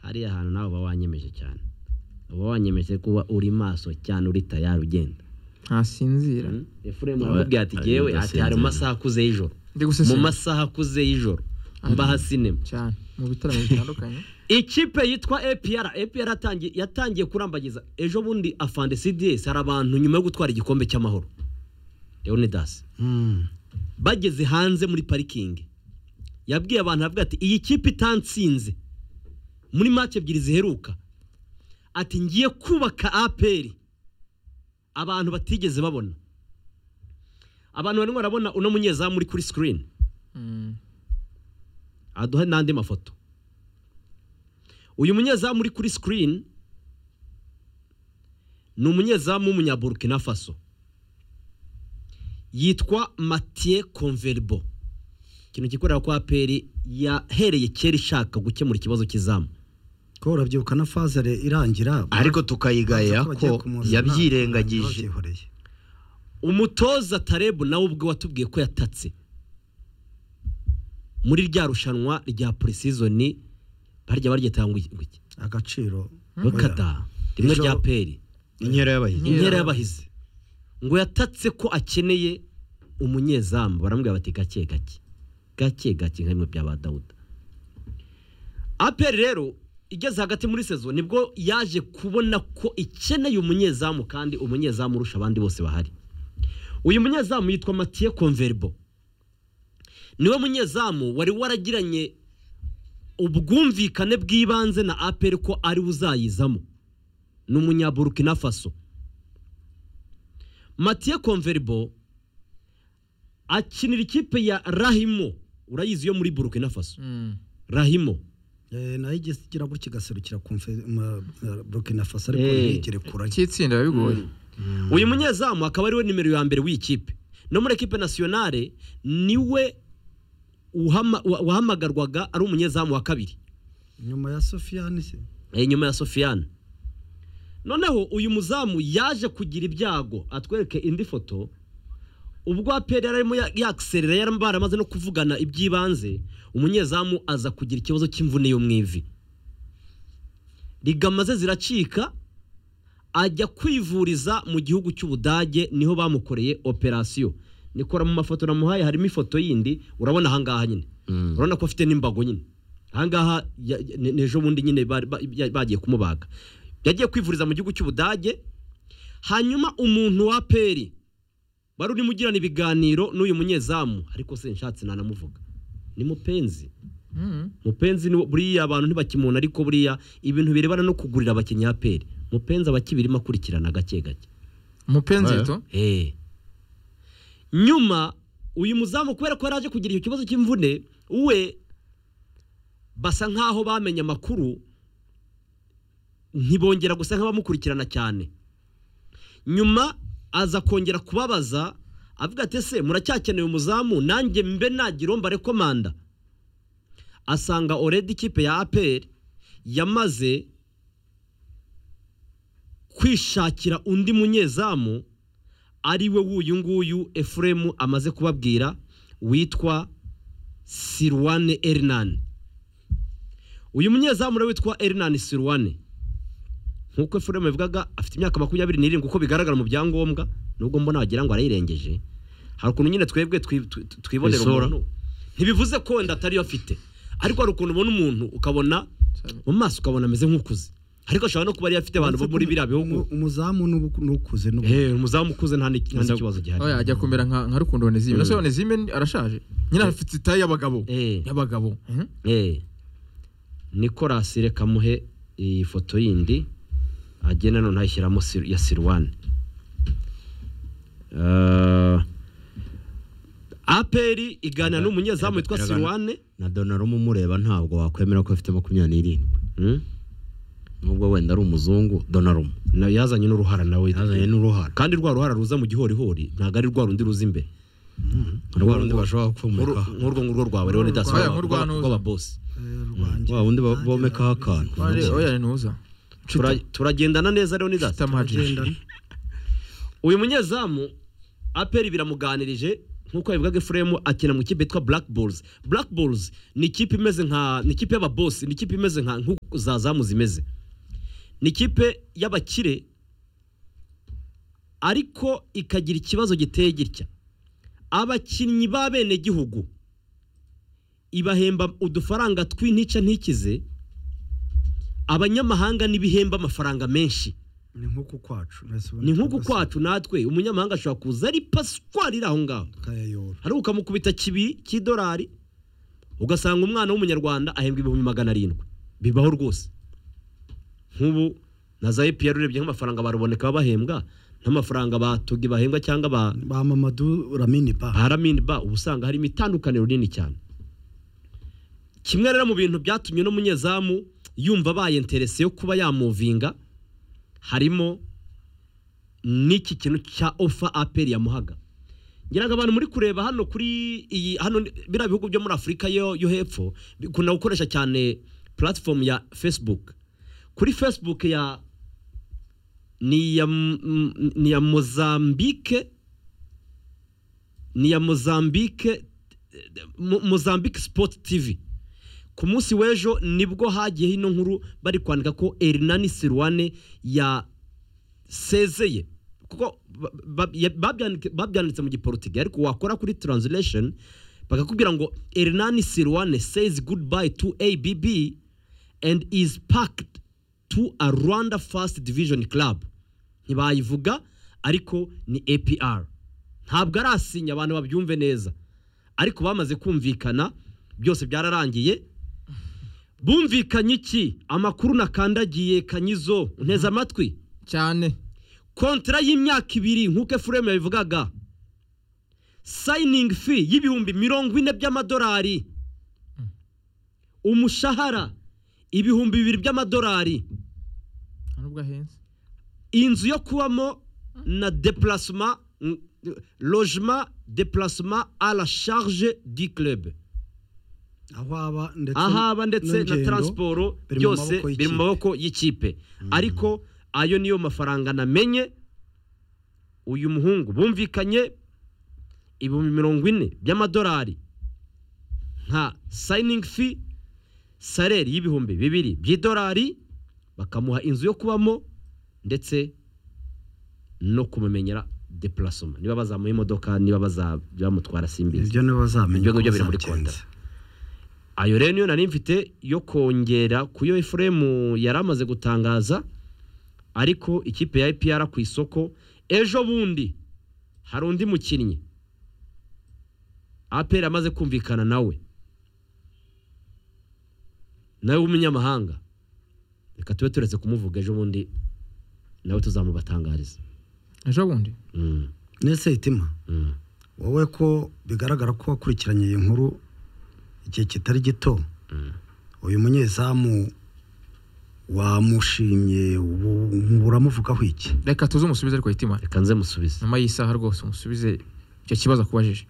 hariya hantu nawe uba wanyemeje cyane uba wanyemeje kuba uri maso cyane uri tayari ugenda ntasinzira efuremu Aba- aramubwira ati jyewe ati hari mu adasinzira. masaha akuze y'ijoro ndi mu gusesera masaha akuze y'ijoro mbaha sinema cyane mu bitaramo bitandukanye ikipe yitwa APR APR yatangiye yatangiye kurambagiza ejo bundi afande CDS hari abantu nyuma yo gutwara igikombe cy'amahoro Leonidas bageze hanze muri parikingi yabwiye abantu aravuga ati iyi kipe itansinze muri match ebyiri ziheruka ati ngiye kubaka APR abantu batigeze babona abantu barimo barabona uno munyezamu uri kuri screen Mm. aduha n'andi mafoto uyu munyezamu uri kuri sikirini ni umunyezamu w'umunyaburkina faso yitwa matiye konveribo ikintu gikorera ko aperi yahereye kera ishaka gukemura ikibazo cy'izamu ko urabyibuka na fazere irangira ariko tukayigaya bavuga bagiye ko kumuzana, yabyirengagije babyihoreye. umutoza tarebu nawe ubwe watubwiye ko yatatse muri rya rushanwa rya purisizoni barya baryita ngo iki ngo iki? agaciro ngo kada rimwe Ejo- rya peri inkera y'abahinzi inkera y'abahizi ngo yatatse ko akeneye umunyezamu baramubwira bati gake gake gake gake nka bimwe bya ba dawuda aperi rero igeze hagati muri sezo nibwo yaje kubona ko ikeneye umunyezamu kandi umunyezamu urusha abandi bose bahari uyu munyezamu yitwa matiye konveribo niwe munyezamu wari waragiranye ubwumvikane bw'ibanze na aperi ko ariwe uzayizamo ni umunyaburukina faso matiye konveribo akinira ikipe ya rahimo urayizi yo muri burukina faso Mm. rahimo Eh, nayo igeze igira gutya igaserukira konfe- ma- ma- burkina faso ariko Eh. ntiyigere kurayo cyitsinda biba bigoye uyu munyezamu akaba ariwe nimero ya mbere w'ikipe no muri ekipe nasiyonale niwe uhama- wa- wahamagarwaga ari umunyezamu wa kabiri nyuma ya sofiyani se Eh, nyuma ya sofiyani noneho uyu muzamu yaje kugira ibyago atwereke indi foto ubwo aperi yari arimo ya- yakiserera yari baramaze no kuvugana iby'ibanze umunyezamu aza kugira ikibazo cy'imvune yo mu ivi ligama ze ziracika ajya kwivuriza mu gihugu cy'ubudage niho bamukoreye operasiyo nikora mu mafoto namuhaye harimo ifoto yindi urabona ahangaha nyine urabona ko afite n'imbago nyine ahangaha ya- ya- ni ni ejo bundi nyine bari- ba- ya- bagiye kumubaga yagiye kwivuriza mu gihugu cy'ubudage hanyuma umuntu wa peri wari urimo ugirana ibiganiro n'uyu munyezamu ariko se nshatse nanamuvuga ni mupenzi Mm. mupenzi ni wo- buriya abantu ntibakimubona ariko buriya ibintu birebana no kugurira abakinnyi ya peri mupenzi aba akibirimo akurikirana gake gake umupenzi Eh. rito Eh. nyuma uyu muzamu kubera ko yari aje kugira icyo kibazo cy'imvune we basa nk'aho bamenye amakuru ntibongera gusa nk'abamukurikirana cyane nyuma aza kongera kubabaza avuga ati ese muracyakeneye umuzamu nanjye mbe nagira uwo mbarekomanda asanga oredi ikipe ya aperi yamaze kwishakira undi munyezamu ari we w'uyu nguyu efuremu amaze kubabwira witwa sirwane erinani uyu munyezamu rero witwa erinani sirwane nk'uko efuremu yabivugaga afite imyaka makumyabiri n'irindwi uko bigaragara mu byangombwa nubwo mbona wagira ngo arayirengeje hari ukuntu nyine twebwe twi- twi- twibonera Isura. umuntu ntibivuze ko wenda atariyo afite ariko hari ukuntu ubona umuntu ukabona mu maso ukabona ameze nk'ukuze ariko ashobora no kuba ariyo afite abantu bo muri biriya bihugu Umu- umuzamu n'ubu- n'ukuze n'ubu Eh, umuzamu ukuze nta ni- nta Uza- n'ikibazo gihari oya ajya kumera nka nka rukundo onezime nase onezime ni- arashaje nyine afite itaye y'abagabo Eh. y'abagabo Mhm. Eh. Nicolas reka muhe iyi foto yindi agenda none ayishyiramo Sir- ya Sirwan. Uh, APR iganira n'umunyezamu witwa Iragana. Sirwane. na donarumu umureba ntabwo wakwemera ko afite makumyabiri n'irindwi Hmm? nubwo wenda ari umuzungu donarumu Na yazanye n'uruhara nawe. yazanye n'uruhara Kandi rwa ruhara ruza mu gihorihori ntabwo ari rwa rundi ruza imbere. rwa rundi Nk'uru- bashobora kumurikaho Nk'urwo ngurwo rwawe rero ndasaba Oya, nk'urwa Ntuza. rw'ababosi. Eh, rwanjye. wa wundi ba- Nanjye bomekaho nabikoze. akantu Wari- oya ntuza Tura- Turagendana neza rero ndasaba. tamajije Agendana. uyu munyezamu aperi biramuganirije nk'uko yabivugaga efuremu akina mu kipe yitwa black balls black balls ni ikipe imeze nka ni ikipe y'ababosi ni ikipe imeze nka nk'uko za zamu zimeze ni ikipe y'abakire ariko ikagira ikibazo giteye gitya abakinnyi b'abenegihugu ibahemba udufaranga tw'intica ntikize abanyamahanga n'ibihemba amafaranga menshi ni nk'uku kwacu mwese ni ubona nk'uko cyangwa se kwacu natwe umunyamahanga ashobora kuza ari paswari iri aho ngaho tukayayora hari ukamukubita kibiri cy'idolari ugasanga umwana w'umunyarwanda ahembwa ibihumbi magana arindwi bibaho rwose nk'ubu na za epr urebye nk'amafaranga baruboneka baba bahembwa n'amafaranga batugi bahembwa cyangwa ba ba mamadu ramini ba haramini ba uba usanga harimo itandukaniro rinini cyane kimwe rero mu bintu byatumye n'umunyezamu yumva abaye interese yo kuba yamuvinga harimo n'iki kintu cya ofa aperi yamuhaga ngira ngo abantu muri kureba hano kuri iyi hano ni- biriya bihugu byo muri afurika yo yo hepfo bikunda gukoresha cyane platform ya facebook kuri facebook ya ni iya M- M- ni iya mozambike ni iya mozambike Mo- mozambique sport tv ku munsi w'ejo nibwo hagiye ino nkuru bari kwandika ko erinani sirwane ya sezeye kuko ba- ba- ya- babyandike- babyanditse mu giporutigali ariko wakora kuri translation bakakubwira ngo erinani sirwane says goodbye to abb and is packed to a rwanda first division club ntibayivuga ariko ni apr ntabwo arasinya abantu babyumve neza ariko bamaze kumvikana byose byararangiye bumvikanye iki amakuru nakandagiye kanyizo nteze amatwi cyane kontara y'imyaka ibiri nk'uko efuremu yabivugaga sayiningi fi y'ibihumbi mirongo ine by'amadolari umushahara ibihumbi bibiri by'amadolari nta nubwo ahenze inzu yo kubamo na depulasima logement depulasima à la charge du club aho aba ndetse ahaba ndetse na n'ingendo. taransiporo biri mu byose maboko y'ikipe. biri mu maboko y'ikipe ariko ayo niyo mafaranga namenye uyu muhungu bumvikanye ibihumbi mirongo ine by'amadolari nka sayiningi fi sareri y'ibihumbi bibiri by'idolari bakamuha inzu yo kubamo ndetse no kumumenyera depulasoma niba bazamuha imodoka niba baza- bamutwara simbizi ibyo nibo bazamenya Ibyo uko ngibyo biri muri bizagenze. ayo rero niyo nari mfite yo kongera ku yo efuremu yari amaze gutangaza ariko ikipe ya ipr ku isoko ejo bundi hari undi mukinnyi apr amaze kumvikana nawe nawe w'umunyamahanga reka tube turetse kumuvuga ejo bundi nawe tuzamubatangariza ejo bundi Mm, nese itima mm. wowe ko bigaragara ko wakurikiranye iyi nkuru igihe kitari gito uyu munyezamu wamushimye ubu- ubu uramuvugaho iki reka tuze umusubize ariko hitima reka nze musubize nyuma y'isaha rwose umusubize icyo kibazo akubajije